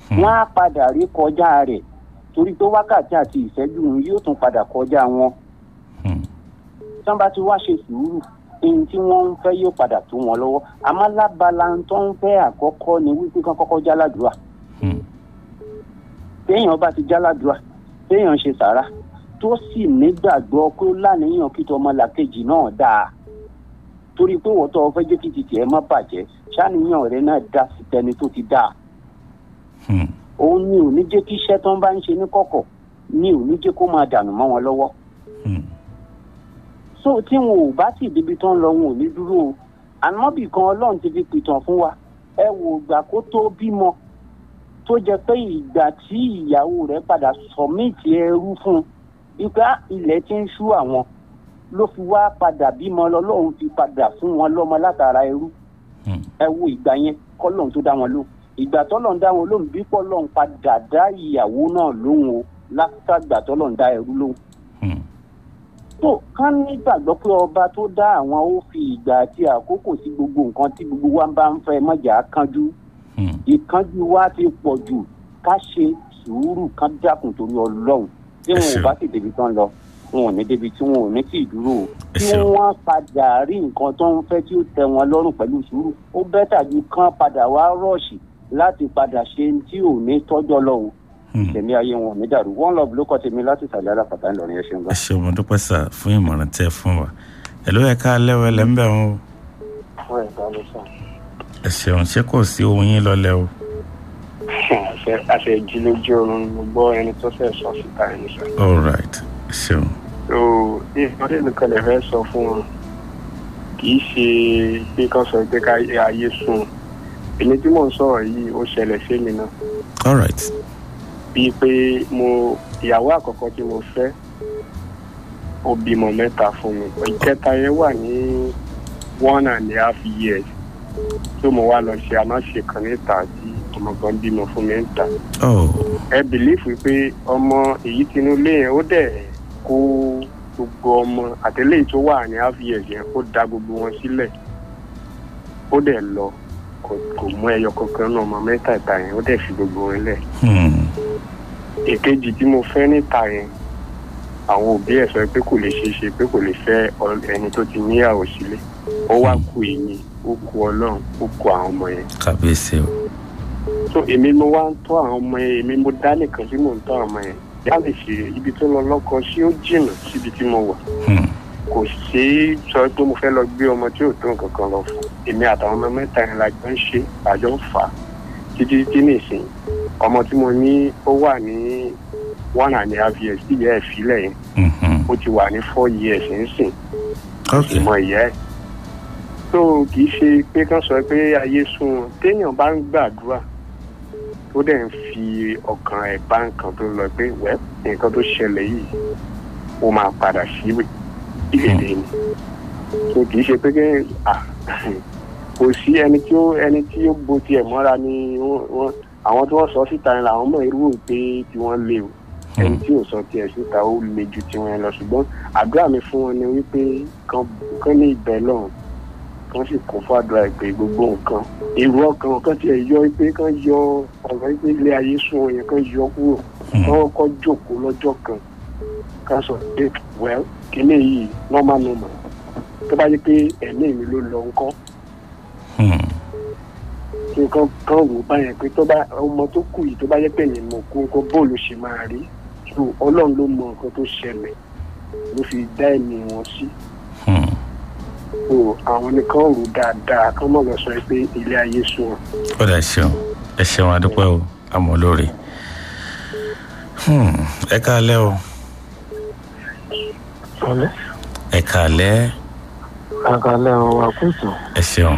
wọ́n á padà rí kọjá rẹ̀ torí pé wákàtí àti ìṣẹ́jú òun yóò tún padà kọjá wọn Hmm. tí wọ́n bá ti wá ṣe sùúrù ohun tí wọ́n ń fẹ́ yóò padà tó wọn lọ́wọ́ àmọ́ lábala tó ń fẹ́ àkọ́kọ́ ni wípé kán kọ́kọ́ jáládùúrà Hmm. téèyàn bá ti jáládùúrà téèyàn ṣe sàrà tó sì nígbàgbọ́ pé ó láníyàn kí tọmọlàkejì náà dáa torí pé wọ́n tọ́ fẹ́ jẹ́ kí titi ẹ̀ má bàjẹ́ ṣáníyàn rẹ̀ náà dá sí tẹni tó ti dáa Hmm. òun ni ò ní jẹ́ kí iṣẹ́ tó ń bá ń ṣe ní kọ̀kọ̀ ni ò ní jẹ́ kó máa dànù mọ́ wọn lọ́wọ́ Hmm. so tí wọn ò bá sì débi tó ń lọ wọn ò ní dúró o ànábì kan ọlọ́run ti fi pìtàn fún wa ẹ wò ìgbà kó tó bímọ tó jẹ pé ìgbà tí ìyàwó rẹ̀ padà sọmíìtì ẹrú fún un ipa ilẹ̀ ti ń ṣú àwọn ló fi wá padà bímọ lọ́lọ́run fi padà fún wọn lọ́mọ látara ẹrú Hmm. ẹ wo ìgbà yẹn kọ́lọ́run tó dá wọn lóhùn ìgbà tọ́lọ́run dá wọn lóhùn bí kọ́lọ́run padà dá ìyàwó náà lóhùn o látàgbà tọ́lọ́run dá ẹrú lóhùn Hmm. tó kán nígbàgbọ́ pé ọba tó dá àwọn ó fi ìgbà àti àkókò sí gbogbo nǹkan tí gbogbo wa bá ń fẹ́ mọ̀jà kánjú Hmm. ìkánjú wa ti pọ̀ jù ká ṣe sùúrù kán dákun torí ọlọ́run tí wọn ò ṣeun. bá sì débi tán lọ wọn ò ní débi tí wọn ò ní tì í dúró o Ẹ tí ṣeun. wọ́n padà rí nǹkan tó ń fẹ́ tí ó tẹ wọn lọ́rùn pẹ̀lú sùúrù ó bẹ́tà ju kán padà wá rọ́ọ̀ṣì láti padà ṣe tí ò ní tọ́jọ́ lọ o Hmm. tẹ̀mí ayé wọn ò ní dàrú one love ló kọ́ tèmi láti sàlẹ̀ alápàtà ńlọrọ̀ yẹn ṣeun ẹ gan. ṣeun mo dúpẹ́ sà fún ìmọ̀ràn tẹ́ ẹ fún wa ẹ ló yẹ ká lẹ́wọ̀ ẹ lẹ́ ń bẹ̀ wọn o fún ẹ̀dá ló sàn. ẹ ṣeun ṣé kò sí ohun yín lọ́lẹ̀ o àṣẹ àṣẹ ìjì lójú oorun mo gbọ́ ẹni tó fẹ́ sọ síta ẹni sọ. all right ẹ ṣeun so ìfọdé nìkan lè fẹ́ sọ fún wọn kì í ṣe pé kán sọ pé ká ayé sùn èmi tí mò ń sọ̀rọ̀ yìí ó ṣẹlẹ̀ sí mi náà all right bíi pé mo ìyàwó àkọ́kọ́ tí mo fẹ́ ó bímọ mẹ́ta fún mi ìkẹta yẹn wà ní one and a half years tó mo wá lọ ṣe amáṣe kan níta tí ọmọ kan bímọ fún mi níta oh ẹ bìlífù pé ọmọ èyí tinú ilé yẹn ó dẹ̀ kó gbogbo ọmọ àtẹlẹ́yìn tó wà ní half years yẹn ó da gbogbo wọn sílẹ̀ ó dẹ̀ lọ kò kò mú ẹyọ kankan náà ọmọ mẹ́tàẹ̀ta yẹn ó dẹ̀ fi gbogbo wọn lẹ̀ hmm. èkejì tí mo fẹ́ níta yẹn àwọn òbí ẹ̀ sọ pé kò lè ṣeé ṣe pé kò lè fẹ́ ọ- ẹni tó ti níyàwó sílé ó wá ku èmi ó ku ọlọ́run ó ku àwọn ọmọ yẹn kàbíyèsí o so èmi mo wá ń tọ́ àwọn ọmọ yẹn èmi mo dá nìkan tí mò ń tọ́ àwọn ọmọ yẹn yá lè ṣe ibi tó lọ lọ́kọ sí ó jìnnà síbi tí mo wà Hmm. kò sí sọ pé mo fẹ́ lọ gbé ọmọ tí ò tó nǹkan kan lọ fún èmi àtàwọn ọmọ mẹ́ta yẹn la jọ ń ṣe àjọ ń fà á títí títí nìsín ọmọ tí mo ní ó wà ní one and a half years tí ìyá ẹ̀ filẹ̀ yẹn Mhm. ó ti wà ní four years nísìn ok ìmọ̀ ìyá ẹ̀ tó kì í ṣe pé kán sọ pé ayé sún wọn téèyàn bá ń gbàdúrà tó dẹ̀ ń fi ọkàn ẹ̀ bá nǹkan tó lọ pé wẹ́ nǹkan tó ṣẹlẹ̀ yìí ó máa padà síbẹ̀ ìgbèdè ni tó kì í ṣe pé kí à kò sí ẹni tí ó ẹni tí ó bo tiẹ̀ mọ́ra ni wọ́n wọ́n- àwọn tí wọ́n sọ síta ni làwọn mọ̀ irú pé tí wọ́n lé o ẹni tí ò sọ tiẹ̀ síta ó le ju tiwọn lọ ṣùgbọ́n àdúrà mi fún wọn ni wípé kán kán ní ìbẹ̀ lọ́hùn kán sì kún fún àdúrà ìpè gbogbo nǹkan èrò ọkàn kan tiẹ̀ yọ pé kán yọ ọ̀rọ̀ pé ilé ayé sún wọn yẹn kán yọ kúrò kán kọ́ jókòó lọ́jọ́ kan kán sọ pé well kíní yìí normal normal tó bá yẹ pé ẹ̀mí mi ló lọ ńkọ́ Hmm. kí nǹkan kan wò báyẹn pé tó bá ọmọ tó kù yìí tó bá yẹ pé ẹ̀yìn mọ̀ kó nǹkan bóòlù ṣe máa rí so ọlọ́run ló mọ nǹkan tó ṣẹlẹ̀ ló fi dá ẹ̀mí wọn sí Hmm. so àwọn nìkan rò dáadáa kán mọ̀ lọ sọ pé ilé ayé sùn wọn. ó dà ṣeun ẹ ṣeun adúpẹ́ o àmọ́ lórí Hmm. ẹ káalẹ́ o ọlẹ́ ẹ káalẹ́ àkàlẹ́ ọ̀rọ̀ àkóso ẹ ṣeun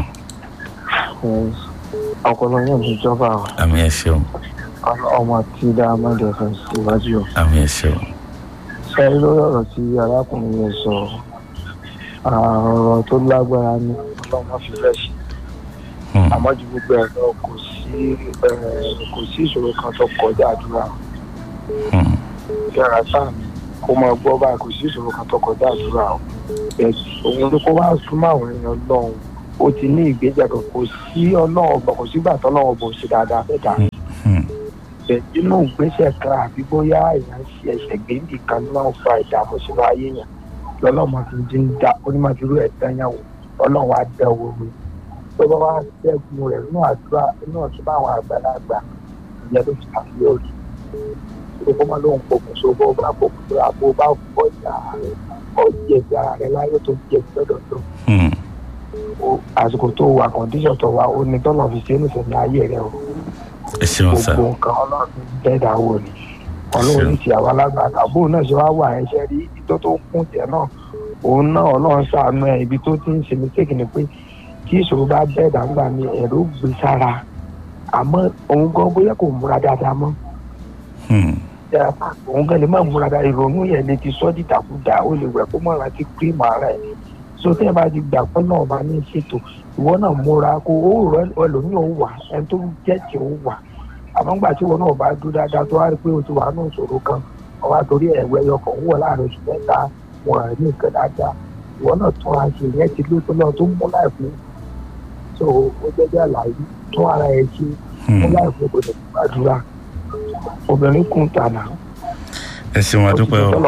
ọpọlọ yóò ní ìjọba àmì ẹ ṣeun ọmọ tí dáhàmọ́dé fẹ́ síwájú o. àmì ẹ ṣeun sẹ́yìn lórí ọ̀rọ̀ tí arákùnrin yẹn sọ ọ̀rọ̀ tó lágbára ní ọlọ́mọ fi fẹ́ ṣe Hmm. àmọ́ ju gbogbo ẹ̀ lọ kò sí eh, kò sí ìṣòro kan tó kọjá àdúrà Hmm. yàrá sáàmì kó máa gbọ́ báyìí kò sí ìṣòro kan tó kọjá àdúrà o ẹ̀sùn òun ló kó wá súnmọ́ àwọn èèyàn lọ́hùn ó ti ní ìgbéjà kan kò sí ọlọ́run ọgbọ̀n kò sígbà tó ọlọ́run ọgbọ̀n ṣe dáadáa fẹ́ dà Hmm. bẹ̀ inú ìgbésẹ̀ kan àbí bóyá èèyàn ṣe ẹ̀ṣẹ̀ gbèǹdì kan náà fa ìdààmú sínú ayé yẹn lọ́lọ́mọ fi ń dín dá onímọ̀tìrú ẹ̀ dányàwó ọlọ́run á dán owó mi tó bá wá ṣẹ́gun rẹ̀ nínú àdúrà nínú ọ̀tún bá àwọn àgbàlagbà ìyẹn ló fi àfihàn tó kọ́ máa lóun pokùn so bó bá pokùn so àbó bá fọ́ ìyá rẹ̀ ó jẹ̀bi ara rẹ̀ láyé tó jẹ̀bi lọ́dọ̀ tó Hmm. o àsìkò tó wà kọ̀ǹdíṣọ̀ tó wà ó ní tọ́lọ̀ fi ṣe é nìfẹ̀ẹ́ ní ayé rẹ̀ o ẹ ṣeun sá gbogbo nǹkan ọlọ́run bẹ́ẹ̀dá wò ni ọlọ́run ní ti àwọn alágbàtà bóun náà ṣe wá wà ẹṣẹ́ rí tó tó kún tiẹ̀ náà òun náà ọlọ́run ṣàánú ẹ̀ ibi tó ti ń ṣe mistake ni pé tí ìṣòro bá bẹ́ẹ̀dá ńgbà ni ẹ̀rọ gbé sára àmọ́ òun gan bóyá kò múra dáadáa mọ́ Hmm. òun gan lè má múra dáadáa ìrònú yẹn lè ti sọ́ dìdàkudà ó lè wẹ̀ kó mọ̀ láti kírìmù ara ẹ̀ so tẹ́ ẹ bá ti gbà pé náà máa ní ṣètò ìwọ náà múra kó o rọ ẹlòmíì ò wà ẹni tó jẹ́ tí ó wà àmọ́ ńgbà tí ìwọ náà bá dúró dáadáa tó wá rí pé o ti wà ní ìṣòro kan ọba torí ẹ̀wẹ̀ ẹyọkàn wọ̀ láàrin oṣù mẹ́ta wọn à ní nǹkan dáadáa ìwọ náà tún ara ṣe ìyẹn ti lóṣù náà tó mú láìpẹ́ so ó jẹ́jẹ́ àlàyé tún ara ẹ̀ ṣe mú Hmm. láìpẹ́ kò lè gbàdúrà obìnrin kún tànà ẹ ṣeun adúpẹ́ o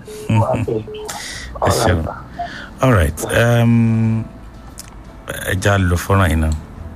ẹ ṣeun all right um, ẹ já lọ fọ́nrán yìí náà.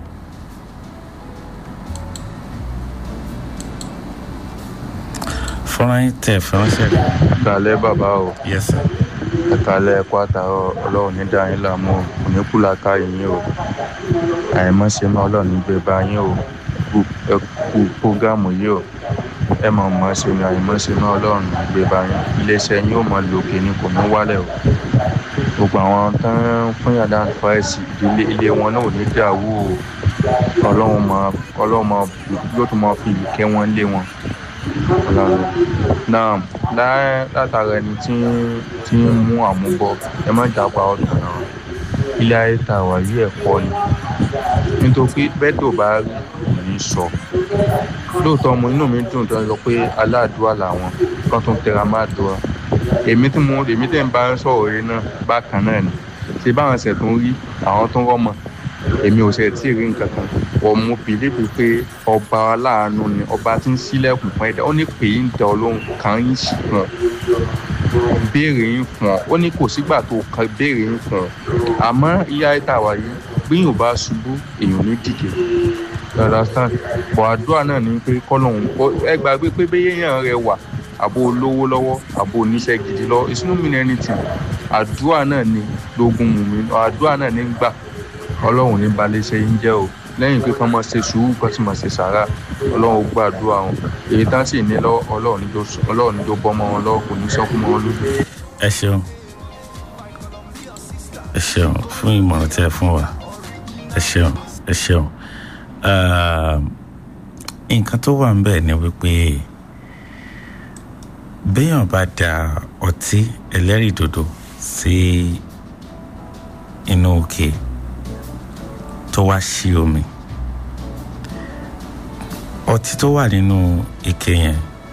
fọ́nrán yìí tẹ̀ fẹ́ránṣẹ́ kalẹ bàbá o yes sir. ẹkálẹ ẹkọ àtàrọ ọlọrun ní dá yín láàmú o kò ní kú làákà yín o àìmọṣe máa ọlọrun ní gbé bá yín o kú ẹ kú prógámù yìí o ẹ mọ mọ ṣe ni àìmọṣe máa ọlọrun ní gbé bá yín iléeṣẹ yín ò mọ lòkè ni kò ní wálẹ o gbogbo àwọn tán fún yàrá fáìsì ìdílé ilé wọn náà ò ní dàwó o ọlọrun mọ ọlọrun mọ yóò tún mọ fi ìkẹ wọn lé wọn ọlọrun náà lá- látara ẹni tí ń- tí ń mú àmúbọ ẹ má jápa ọdún náà ilé ayé tá a wà yí ẹ̀kọ́ ni nítorí bẹ́ẹ̀ tó bá rí kò ní sọ lóòótọ́ mo inú mi dùn tó ń sọ pé aláàdúrà làwọn kan tó ń tẹra má dùn èmi tí mo èmi tẹ̀ ń bá sọ̀rọ̀ rẹ náà bákan náà ni ṣé báwọn ṣẹ̀ tó ń rí àwọn tó ń rọ́mọ èmi ò ṣe tí ì rí nǹkan kan wọ́n mú bìlíìfù pé ọba aláàánú ni ọba tí ń sílẹ̀kùn fún ẹ̀dá ó ní pè é ń tẹ ọlọ́run kan ń sì fún ọ béèrè yín fún ọ ó ní kò sígbà tó kan béèrè yín fún ọ àmọ́ ìyá ẹ̀ta wà yìí gbìyànjú bá ṣubú èèyàn ní dìde You understand bọ̀ àdúrà náà ni pé kọ́lọ́hún ẹ gbàgbé pé béèyàn rẹ wà àbò olówó lọ́wọ́ àbò oníṣẹ́ gidi lọ it's no mean anything àdúrà náà ni lógún mú mi àdúrà náà ní gbà ọlọ́run ní balẹ̀ ṣe ń jẹ́ o lẹ́yìn pé kán máa ṣe sùúrù kán sì máa ṣe sàrà ọlọ́run gbàdúrà wọn èyí tá sì ní lọ́wọ́ ọlọ́run níjó ọlọ́run níjó bọ́ mọ́ wọn lọ́wọ́ kò ní sọ́kú mọ́ wọn lójú. ẹ ṣeun ẹ ṣeun fún ìmọ̀ràn tí ẹ fún wa ẹ ṣeun ẹ ṣeun Ah, nǹkan tó wà ń bẹ̀ ni wípé béèyàn bá da ọtí ẹlẹ́rìndòdò sí inú òkè tó wá sí omi ọtí tó wà nínú ike yẹn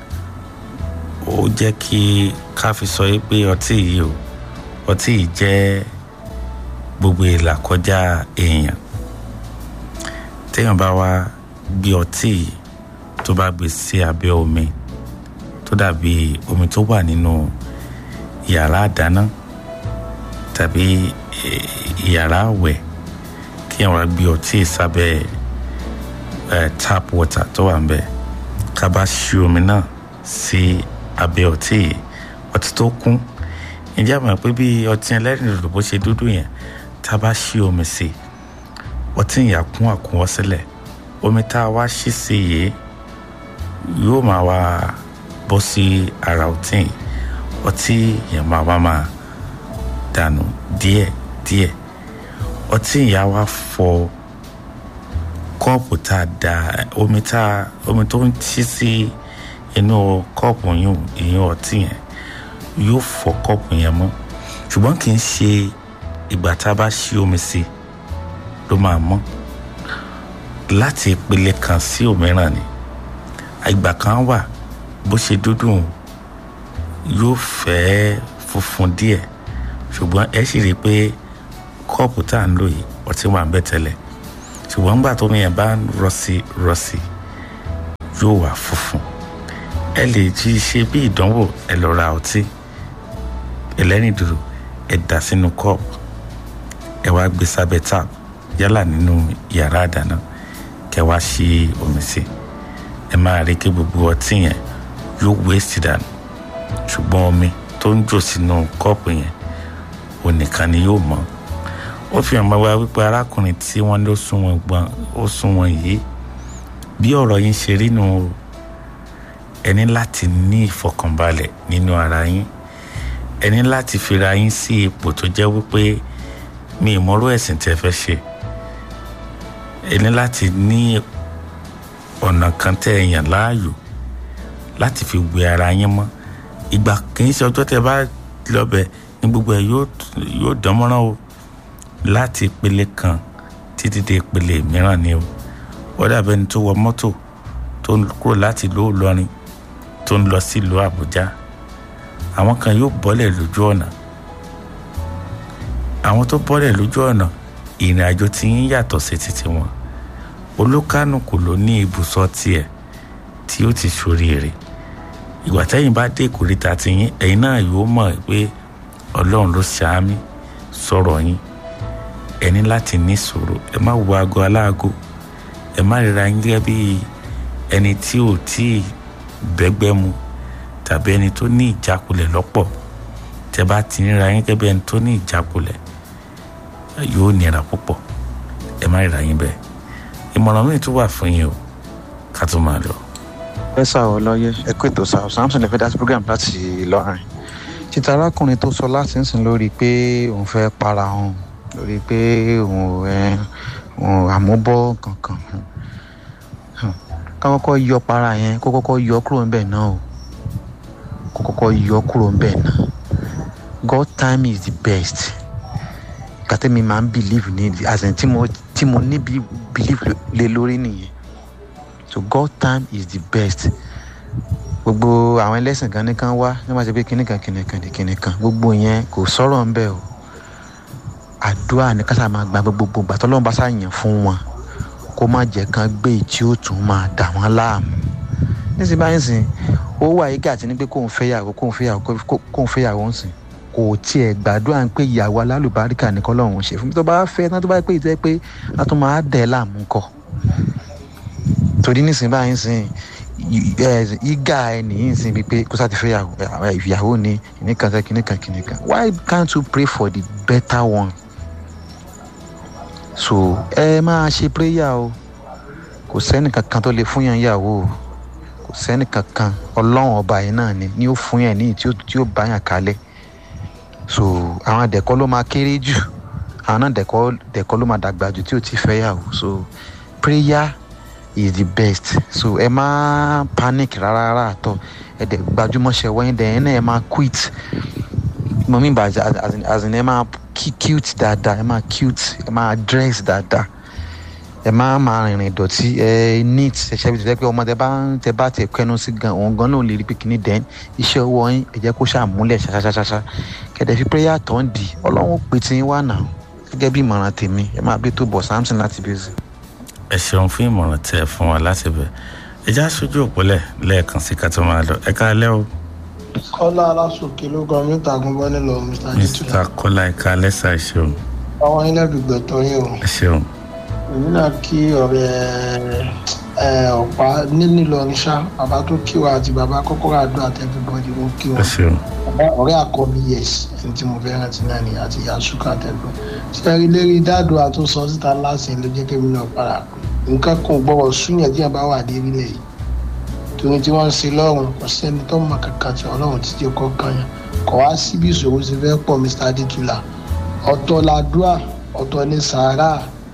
ó jẹ́ kí ká fi sọ yìí pé ọtí yìí o ọtí yìí jẹ́ gbogbo ìlà kọjá èèyàn téèyàn bá wá gbé ọtí yìí tó bá gbé sí abẹ́ omi tó dàbí omi tó wà nínú yàrá àdáná tàbí eh, yàrá àwẹ̀ kí èèyàn wá gbé ọtí yìí sábẹ́ eh, tap water tó wà ń bẹ̀ ká bá ṣí omi náà sí abẹ́ ọtí yìí ọtí tó kún ǹjẹ́ àmọ́ pé bí ọtí ẹlẹ́rìndòdò bó ṣe dúdú yẹn tá a bá ṣí omi sí ọtí yẹn á kún àkúnwọ́ sílẹ̀ omi tá a wá ṣí sí yìí yóò máa wá bọ́ sí ara ọtí yìí ọtí yẹn máa wá máa dànù díẹ̀ díẹ̀ ọtí yẹn á wá fọ kọ́ọ̀pù tá a da omi tá a omi tó ń ṣí sí inú kọ́ọ̀pù yìí ìyẹn ọtí yẹn yóò fọ kọ́ọ̀pù yẹn mọ́ ṣùgbọ́n kì í ṣe ìgbà tá a bá ṣí omi sí ló máa mọ́ láti ìpele kan sí òmíràn ni ìgbà kan wà bó ṣe dúdú yóò fẹ́ funfun díẹ̀ ṣùgbọ́n ẹ sì rí i pé kọ́ọ̀pù tá à ń lò yìí ọtí wà ń bẹ̀ tẹ́lẹ̀ ṣùgbọ́n nígbà tó mi yẹn bá ń rọ sí rọ sí yóò wà funfun ẹ lè ti ṣe bí ìdánwò ẹ lọ ra ọtí ẹlẹ́rìndòdò ẹ dà sínú kọ́ọ̀pù ẹ wá gbé sábẹ́ tap yálà nínú yàrá àdáná kẹ wá ṣí omi sí ẹ máa rí kí gbogbo ọtí yẹn yóò waste dànù ṣùgbọ́n omi tó ń jò sínú kọ́ọ̀pù yẹn òun nìkan ni yóò mọ́ ó fi hàn wá wípé arákùnrin tí wọ́n ló sún wọn gbọ́n ó sún wọn yìí bí ọ̀rọ̀ yín ṣe rí nù o ẹ ní láti ní ìfọkànbalẹ̀ nínú ara yín ẹ ní láti fira yín sí ipò tó jẹ́ wípé mi ìmọ̀rú ẹ̀sìn tẹ́ fẹ́ ṣe ẹ ní láti ní ọ̀nà kan tẹ́ ẹ yàn láàyò láti fi wẹ ara yín mọ́ ìgbà kì í ṣe ọjọ́ tẹ́ bá lọ́bẹ̀ ní gbogbo ẹ̀ yóò dán mọ́rán o láti ìpele kan títí dé ìpele mìíràn ni o wọ́n dàbẹ́ ẹni tó wọ mọ́tò tó ń kúrò láti ìlú Ìlọrin tó ń lọ sí ìlú Àbújá àwọn kan yóò bọ́lẹ̀ lójú ọ̀nà àwọn tó bọ́lẹ̀ lójú ọ̀nà ìrìn àjò tí ń yàtọ̀ sí títí wọn olúkánùkù ló ní ibùsọ̀ tiẹ̀ tí ó ti ṣoríire ìgbà tẹ́yìn bá dé ìkórìtà tiyín ẹ̀yin náà yóò mọ̀ pé Ọlọ́run ló ṣàmì sọ̀rọ̀ yín ẹ ní láti ní sùúrù ẹ má wo aago aláago ẹ má ríra yín gẹ́gẹ́ bí ẹni tí ò tí ì bẹ́gbẹ́ mu tàbí ẹni tó ní ìjákulẹ̀ lọ́pọ̀ tẹ bá ti ríra yín gẹ́gẹ́ bí ẹni tó ní ìjákulẹ̀ yóò nira púpọ̀ ẹ má ríra yín bẹ́ẹ̀ ìmọ̀ràn mi tún wà fún yín o ká tó máa lọ. ẹ sá ọ lọyẹ ẹ kó ètò sá ọ samson lè fẹ́ dá sí program láti Ìlọrin títa arákùnrin tó sọ láti ń sìn lórí pé òun fẹ́ para òun lórí pé òun ẹ òun àmúbọ́ kankan ká kọ́kọ́ yọ para yẹn kó kọ́kọ́ yọ kúrò ńbẹ̀ náà o kó kọ́kọ́ yọ kúrò ńbẹ̀ náà God time is the best kàtẹ́mi máa ń believe ní as in tí mo tí mo ní believe lé lórí nìyẹn so God time is the best gbogbo àwọn ẹlẹ́sìn kan nìkan wá ní wọ́n ti pé kíní kan kíní kan kíní kan gbogbo yẹn kò sọ̀rọ̀ ń bẹ̀ o àdúrà ní kásá máa gba gbogbo gbà tọ́lọ́run bá ṣàyàn fún wọn kó má jẹ́ kán gbé tí ó tún máa dà wọ́n láàmú nísìnyí báyìí sìn ó wà yíká àti ní pé kóun fẹ́yàwó kóun fẹ́yàwó kóun fẹ́yàwó ń sìn kò tiẹ̀ gbàdúrà ń pé ìyàwó alálùbáríkà ní kọ́lọ́run ṣe fún mi tó bá fẹ́ tán tó bá pé ìtẹ́ pé a tún máa dẹ̀ láàmú kọ́ torí nísìnyí báyìí sìn ìgà ẹnì yìí sìn bíi pé kó sáà ti fẹ́ ìyàwó ni kìnìkan sẹ́ kìnìkan kìnìkan why can't you pray for the better one so ẹ máa ṣe prayer o kò sẹ́ni kankan tó lè fún yàn yàwó o kò sẹ́ni kankan ọlọ́run ọba yìí náà ni ni ó fún yàn ní tí ó bá yàn kalẹ̀ so àwọn àdẹ̀kọ́ ló máa kéré jù àwọn náà dẹ̀kọ́ dẹ̀kọ́ ló máa dàgbà jù tí ò ti fẹ́ yàwó so prayer is the best so ẹ má panic rárá rárá àtọ ẹ dẹ̀ gbajúmọ̀ ṣe wọ́n dẹ̀ ẹ náà ẹ má quit mo mi ba as in ẹ máa cute dáadáa ẹ máa cute ẹ máa dress dáadáa ẹ máa máa rìnrìn ìdọ̀tí ẹ neat ẹ ṣe bí tẹ pé ọmọ tẹ bá tẹ bá tẹ kẹnu sí gan òun gan náà lè rí pé kìíní dẹ́n iṣẹ́ ọwọ́ yín ẹ jẹ́ kó ṣàmúlẹ̀ ṣaṣaṣaṣa kẹ̀dẹ̀ fi prayer tó ń di ọlọ́run pè tí ń wà náà gẹ́gẹ́ bí ìmọ̀ràn tèmi ẹ máa bí tó bọ̀ samson láti bí zi. ẹ ṣeun fún ìmọ̀ràn tẹ ẹ fún wa láti bẹ̀ ẹ já sójú òpólẹ̀ lẹ́ẹ̀kan sí ká tó máa lọ ẹ káalẹ́ o. kọ́lá aláṣòkè ló gan mí tàgùn bọ́ nílò mr jitula. mr kọ́lá ẹ káalẹ́ sá ẹ ṣeun. àwọn ilé ìdùgbẹ̀ tó yín o. ẹ ṣeun. èmi náà kí ọ̀rẹ́ ọ̀pá nílùú Ìlọrin ṣá bàbá tó kí wa àti bàbá kọ́kọ́rọ́ àdó àti everybody mo kí ẹ wọn. ṣeun. ọ̀rẹ́ àkọ́bí yes ẹni tí mo fẹ́ rántí náà ni àti yasuka àtẹ̀gbọ́n. sẹ́rí lérí dáàdó àtúnṣọ síta lásìn ló jẹ́ kémi náà padà pé nǹkan kan ò gbọ́wọ́ súnyàn tí yẹn bá wà dé nílẹ̀ yìí torí tí wọ́n ń ṣe lọ́rùn kò sẹ́ni tó mọ kankan tí ọlọ́run ti jẹ́ kọ́ kan yẹn kò wá síbi ìṣòro ti fẹ́ pọ̀ mr adétúlà ọ̀tọ̀ làdúrà ọ̀tọ̀ ní sàárà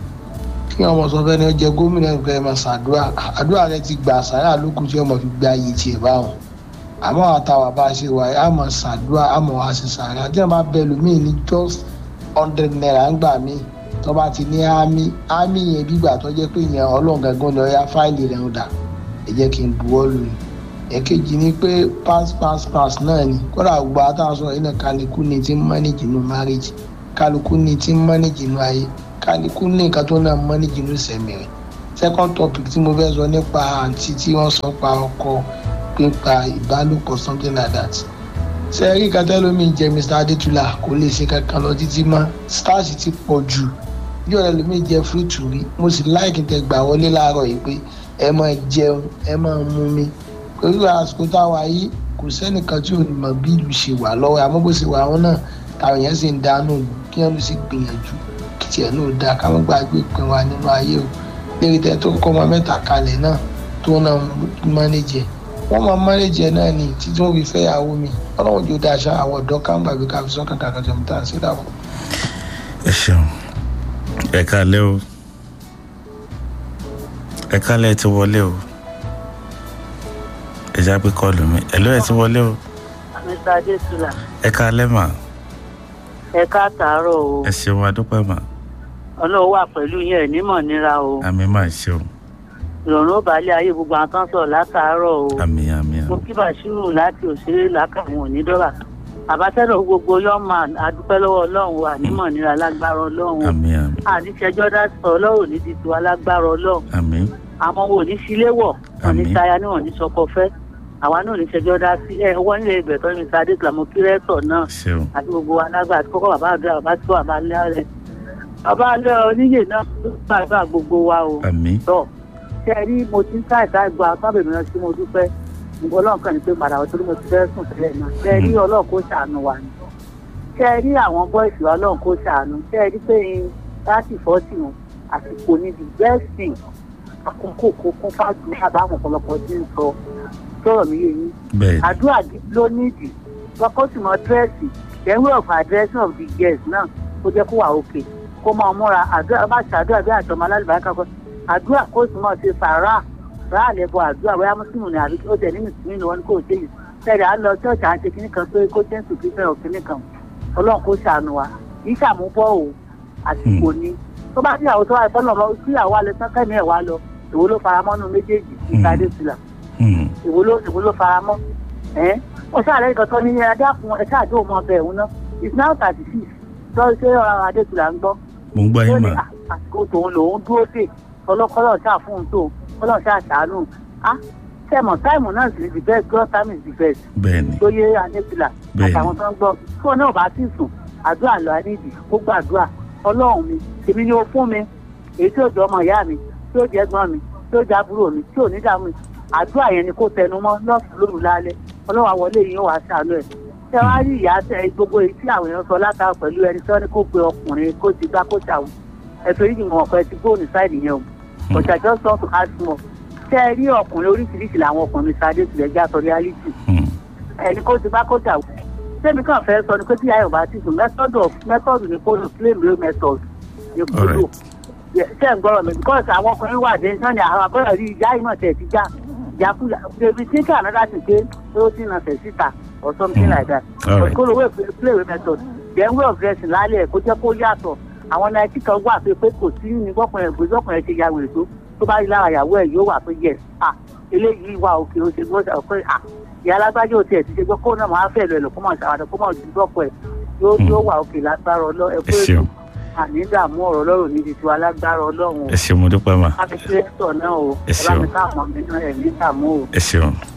kí wọn mọ sọ fẹ́ ni ó jẹ gómìnà nǹkan ẹ̀ máa ṣàdúrà àdúrà rẹ ti gbà sàárà lókun tí ọmọ fi gbé ayé tiẹ̀ báwọn àmọ́ àtàwọn bá a ṣe wà á mọ̀ ṣàdúrà á mọ̀ wá sí sàárà tí wọ́n bá bẹ lómìn ní just hundred naira ń gbà mí tó bá ti ní ámì ámì yẹn bí gbà tó jẹ́ pé yẹn ọlọ́run gangan ni ọ̀ya fáìlì rẹ̀ ń dà ẹ jẹ́ kí n buwọ́ lù ní. ẹ̀kejì ni pé pass pass pass náà ni kódà gbogbo àtàwọn sọ̀rọ̀ yìí náà kálukú ni ti ń manage inú marriage kálukú ni ti ń manage inú ayé kálukú ní nǹkan tó náà manage inú sẹ̀mí rẹ̀. second topic tí mo fẹ́ sọ nípa àǹtí tí wọ́n sọ pa ọkọ pípa ìbálòpọ̀ something like that ṣe rí kátẹ́lómi jẹ mr adétúlà kò lè ṣe kankan lọ títí mọ́ stars ti pọ̀ jù bí ọ̀rẹ́ lómi jẹ fúrúùtù rí mo sì láìkí tẹ gbà wọlé láàárọ̀ yìí pé ẹ máa jẹun ẹ máa mú mi pẹ̀lú àsìkò táwa yìí kò sẹ́nìkan tí ò ní mọ̀ bí ìlú ṣe wà lọ́wọ́ àmọ́ bó ṣe wà wọn náà táwọn èèyàn sì ń dánú kí wọ́n sì gbìyànjú kí tiẹ̀ náà dáa ká má gbàgbé ìpín wa nínú ayé o lérí tẹ tó kọ́ ọmọ mẹ́ta kalẹ̀ náà tó náà mánéjẹ wọ́n máa mánéjẹ náà ní títí wọ́n fi fẹ́ yàwó mi ọlọ́run jò dáa ṣá àwọn ọ̀dọ́ ká ń gbàgbé ká fi sọ́kàn kàkà tó ń tà sí dàbọ̀. ẹ ṣeun ẹ kálẹ́ o ẹ kálẹ́ ẹ ti wọlé o ẹ já pé kọlù mi ẹ ló ẹ ti wọlé o mr adesina ẹ kálẹ́ mà ẹ káàtàárọ̀ o ẹ ṣeun adúpẹ́ mà ọlọ́run wà pẹ̀lú yín ẹ̀ nímọ̀ níra o àmì mà ṣeun ìrọ̀rùn ó balẹ̀ ayé gbogbo àwọn kan sọ̀rọ̀ látàárọ̀ o àmì àmì mo àmì kí bàṣírù láti òṣèré làkàwọn onídọ́rà àbátẹ́rọ̀ gbogbo yọ́mà adúpẹ́ lọ́wọ́ ọlọ́run wà nímọ̀ níra lágbára ọlọ́run àmì àmì àníṣẹjọ́ dá sọ ọlọ́run ní ti tiwa lágbára ọlọ́run àmì àwọn wo ní sílé wọ̀ wọn ní Àmín. sáyà ní wọn ní sọkọ fẹ́ àwa náà ní ṣẹjọ́ dá sí ẹ wọ́n nílé ibẹ̀ tó ní sadé tìlámù kírẹ́tọ̀ náà ṣeun àti gbogbo alágbà àti kókó bàbá àdúrà bàbá tó bàbá lẹ́rẹ̀ bàbá alẹ́ oníyè náà ló gbàgbà gbogbo wa o àmì tọ́ ṣe rí mo ti ń káìta gba sábẹ̀ mìíràn tí mo dúpẹ́ nǹkan ọlọ́run kan ní pé padà wọ́n torí mo ti fẹ́ sùn tẹ́lẹ̀ náà ṣe rí ọlọ́run kó ṣàánú wa ni ṣe rí àwọn bọ́ìsì wa ọlọ́run kó ṣàánú ṣe rí pé láti fọ́ọ̀tì wọn àsìkò ní the best thing àkókò kó kún fájú àbáwọn ọ̀pọ̀lọpọ̀ tí ń sọ sọ̀rọ̀ mi yé yín bẹ́ẹ̀ ni àdúrà ló nídìí kọ́kọ́ sì mọ dírẹ́sì then way of addressing of the guest náà kó jẹ́ kó wà òkè kó máa múra àdúrà bá ṣàdúrà bí àtọmọ alálùbáríkà kọ́ àdúrà kó sì mọ̀ ṣe sàrà rà lẹ́bọ̀ àdúrà bóyá mùsùlùmí ni àbí ó tẹ̀ ní mùsùlùmí ni wọ́n ní kò ṣe yìí tẹ̀lé à ń lọ ṣọ́ọ̀ṣì à ń ṣe kinní kan pé kó ṣe ń sùn kíkẹ́ ọ̀ kinní kan ọlọ́run kó ṣàánú wa kì í ṣàmúbọ̀ o àsìkò ni tó bá tíyàwó tó wà ìfọ́nà lọ tíyàwó alẹ́ tán kẹ́mi ẹ̀ wá lọ èwo ló faramọ́nú méjèèjì ìtàdé sílà Hmm. èwo ló èwo ló fara mọ́ ẹ́ ó ṣàlẹ́ nǹkan tó ní ní adá fún ẹ ṣáàdó ọmọ ọbẹ̀ òun náà it's now thirty six tó ṣe ọ̀rọ̀ adétúlà ń gbọ́ mo ń gbọ́ ó yín ní mà àsìkò tòun lòun dúró dè ọlọ́kọ́lọ́ ṣáà fún un tó ọlọ́run ṣáà ṣàánú á sẹ́mọ̀ táìmù náà sì the best God time is the best bẹ́ẹ̀ ni tó yé adétúlà Bẹ́ẹ̀ni. àtàwọn tó ń gbọ́ tí wọn náà bá sì sùn àdúrà lọ anídì ó gbàdúrà ọlọ́run mi èmi ni ó fún mi èyí tí ó jọ ọmọ ìyá mi tí ó jẹ́ gbọ́n mi tí ó jẹ́ àbúrò mi tí ò ní dààmú mi àdúrà yẹn ni kò tẹnu mọ́ lọ́sùn lóru lálẹ́ ọlọ́run àwọlé yìí ó wàá ṣàánú ẹ̀ ṣé wàá rí ìyá tẹ gbogbo èyí tí àwọn èèyàn sọ látara pẹ̀lú ẹni tí wọ́n ní kó pe ọkùnrin kó ti gbá kó ṣàwọn ẹ̀tọ́ yìí nìwọ̀n ọ̀pẹ ti gbóòní sáìdì yẹn o ọ̀ṣà just want to ask more ṣé ẹ rí ọkùnrin oríṣiríṣi làwọn ọkùnrin sadé tilẹ̀ já sọ reality Hmm. ẹni kó ti bá kó dà wò sẹ́mi kàn fẹ́ sọ ni pé tí ayọ̀ bá ti sùn method of method ni kó lò claim real method ni kó lò Alright. Yẹ- ṣé ń gbọ́rọ̀ mi because àwọn ọkùnrin wà dé náà ni àwọn abọ́rọ̀ rí ìyá yìí náà tẹ̀ ti já ìjákulà baby think another thing pé ó ti nà tẹ̀ síta or something like that Alright. kó lò wé play real method then way of dressing lálẹ́ kó jẹ́ kó yàtọ̀ àwọn náìtì kan wà pé pé kò sí ní gbọ́kùnrin ẹ̀gbọ́n gbọ́kùnrin ṣe ya wèrè tó tó bá rí lára ìyàwó ẹ̀ yóò wà pé yes ah eléyìí wà òkè ó ṣe gbọ́dọ̀ pé ah ìyá alágbájá ò tiẹ̀ ti ṣe gbọ́ kó náà máa fẹ́ lọ ẹ̀lọ́ kó máa ṣàwádà kó máa ju gbọ́kọ̀ ẹ̀ yóò Hmm. yóò wà òkè lágbára ọlọ́ ẹ ẹ pé ṣeun àní dààmú ọ̀rọ̀ lọ́rùn ní ti tiwa lágbára ọlọ́run ẹ ṣeun mo dúpẹ́ mà káfíńtì rẹ́tọ̀ náà o Ẹ ẹ bá mi ṣeun. káàmọ́ mi náà ẹ̀ ní dààmú o. ẹ ṣeun